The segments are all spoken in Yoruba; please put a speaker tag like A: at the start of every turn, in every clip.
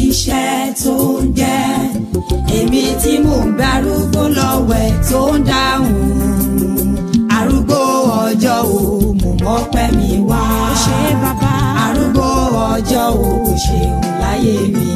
A: níṣẹ́ tó ń jẹ́ èmi tí mò ń darúgbó lọ́wẹ̀ tó ń dáhùn arúgbó ọjọ́ o mo mọ́pẹ́ mi wá
B: ó ṣe bàbá
A: arúgbó ọjọ́ o kò ṣeun láyé mi.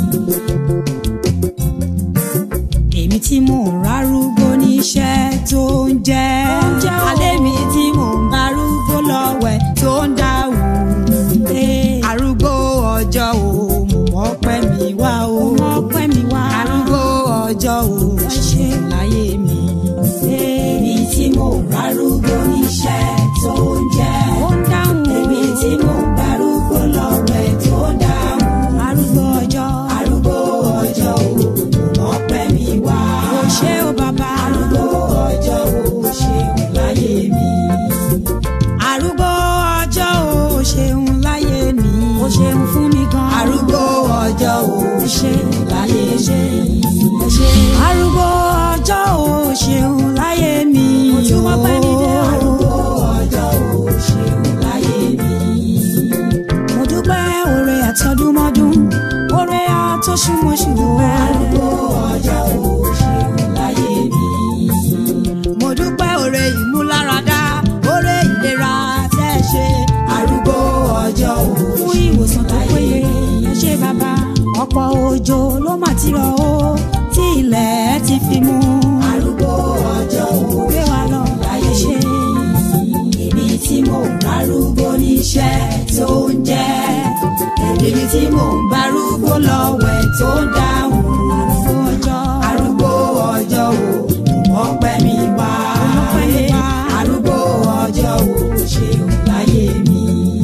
A: èmi tí mò ń rárúgbó níṣẹ́ tó ń jẹ́ alẹ́ mi tí mò ń darúgbó lọ́wẹ̀ tó ń dáhùn arúgbó ọjọ́ o mo mọ́pẹ́ mi wá o
B: ó mọ́pẹ́ mi wá
A: arúgbó ọjọ́ o
B: Ó ṣe.
A: láyé mi. èmi tí mò ń rárúgbó níṣẹ́ tó ń jẹ́
B: ó ń dáhùn
A: èmi tí mò ń darúgbó lọ́wẹ̀ tó ń dáhùn
B: arúgbó ọjọ́
A: arúgbó ọjọ́ o mo mọ́pẹ́ mi wá.
B: ó ṣe ó bàbá
A: arúgbó ọjọ́ o ṣeun láyé mi.
B: arúgbó ọjọ́ ó ṣeun láyé mi ó ṣeun fún mi gan
A: arúgbó ọjọ́ o ṣeun láyé mi.
B: arúgbó ọjọ́ ó ṣeun láyé mi
A: mo tún
B: ó
A: mọ́pẹ́ mi dé arúgbó ọjọ́ o ṣeun láyé mi.
B: mo dúpẹ́ oore àtọdúnmọ́dún oore àtọṣùmọ̀ṣù
A: arúgbó ọjọ́ o ṣeun láyé mi.
B: mo dúpẹ́ oore ìmúláradá oore ìlera tẹ́ ẹ ṣe
A: arúgbó ọjọ́ o
B: fún ìwòsàn tó péye ẹ ṣé bàbá ọ̀pọ̀ òjò ló mà ti rọ̀ ó tí ilẹ̀ ti fi mú
A: arúgbó ọjọ́ o
B: gbé wa lọ
A: láyé
B: ẹ ṣé
A: èmi tí mò ń darúgbó níṣẹ́ tó ń jẹ́ èmi tí mò ń darúgbó lọ́wẹ̀ tó ń dáhùn
B: arúgbó ọjọ́
A: arúgbó ọjọ́ o ọpẹ́ mi wá
B: Ọpẹ́ mi wá.
A: arúgbó ọjọ́ o ṣeun láyé mi.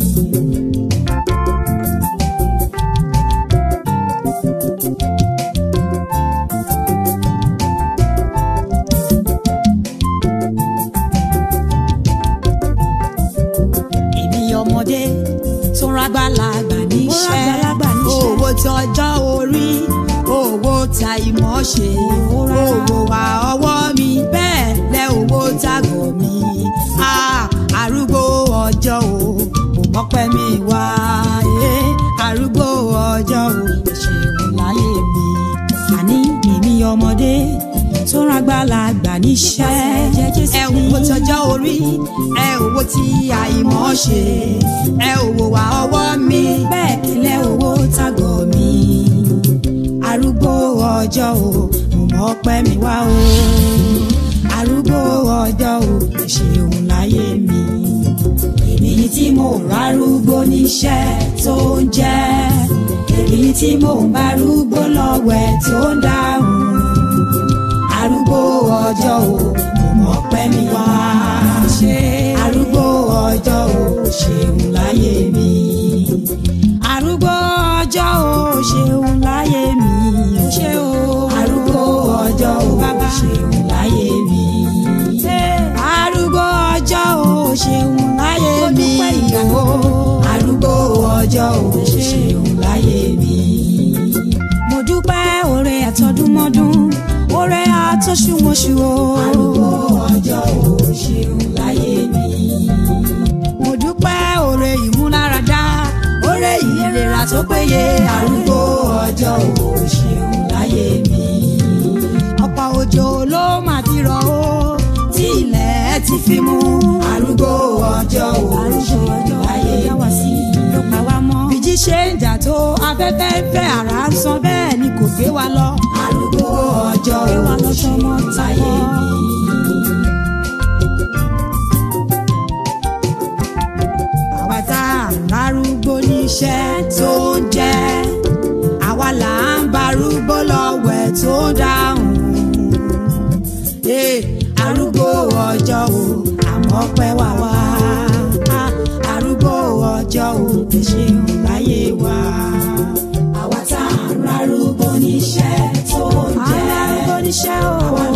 B: èmi ọmọdé tó rágbàlagbà níṣẹ́
A: rágbàlagbà níṣẹ́.
B: owó tọjọ́ orí owó ta ìmọ̀ ṣe
A: Owó rárá.
B: owó wa ọwọ́ mi bẹ́ẹ̀ lẹ owó tàgọ̀ mi Ah, arúgbó ọjọ́ o mo mọ́pẹ́ mi wá eh, arúgbó ọjọ́ o ṣeun láyé mi àní èmi ọmọdé tó rágbàlagbà níṣẹ́ ẹ owó tọjọ́ orí ẹ owó tí àìmọ̀ ṣe ẹ owó wa ọwọ́ mi bẹ́ẹ̀ kílẹ̀ owó tàgọ̀ mi arúgbó ọjọ́ o mo mọ̀ pẹ́ mi wá o arúgbó ọjọ́ o ẹ ṣeun láyé mi
A: èmi tí mò ń rárúgbó níṣẹ́ tó ń jẹ́ èmi tí mò ń bárúgbó lọ́wẹ̀ tó ń dáhùn arúgbó ọjọ́ o mo mọ̀ pẹ́ mi wá
B: ṣe
A: arúgbó ọjọ́ o ṣeun láyé mi.
B: arúgbó ọjọ́ o ṣeun láyé mi o ṣe o
A: arúgbó ọjọ́ o
B: Bàbá.
A: ṣeun láyé mi.
B: arúgbó ọjọ́ o ṣeun láyé
A: Mo
B: mi
A: dúpẹ́ ìyàwó. arúgbó ọjọ́ o ṣeun láyé mi.
B: mo dúpẹ́ oore àtọdúnmọ́dún oore àtọṣùmọ̀ṣù o
A: arúgbó ọjọ́ o ṣeun láyé mi.
B: mo dúpẹ́ oore ìmúláradá oore ìlera tó péye
A: arúgbó ọjọ́ o ṣeun láyé mi.
B: ọ̀pọ̀ òjò ló mà ti rọ̀ o tí ilẹ̀ ti fi mú
A: arúgbó ọjọ́ o ṣeun láyé
B: wá sí ló pa wá mọ́. bíjí ṣe ń jà tó afẹ́fẹ́ ń fẹ́ àrá ń san bẹ́ẹ̀ ni kò gbé wa lọ.
A: arúgbó ọjọ́
B: Gbé wa
A: o
B: lọ
A: ṣeun
B: tọmọ
A: láyé
B: tọmọ.
A: mi.
B: àwa tá à ń lárúgbó níṣẹ́ tó ń jẹ́ àwa là ń barúgbó lọ́wẹ̀ tó ń dáhùn. Eh, arúgbó ọjọ́ o àmọ́ pẹ́ wá wá Ah, arúgbó ọjọ́ o ẹ ṣeun láyé wa.
A: àwa tá à ń rárúgbó níṣẹ́ tó ń
B: à ń
A: jẹ́
B: lárúgbó níṣẹ́ o
A: àwa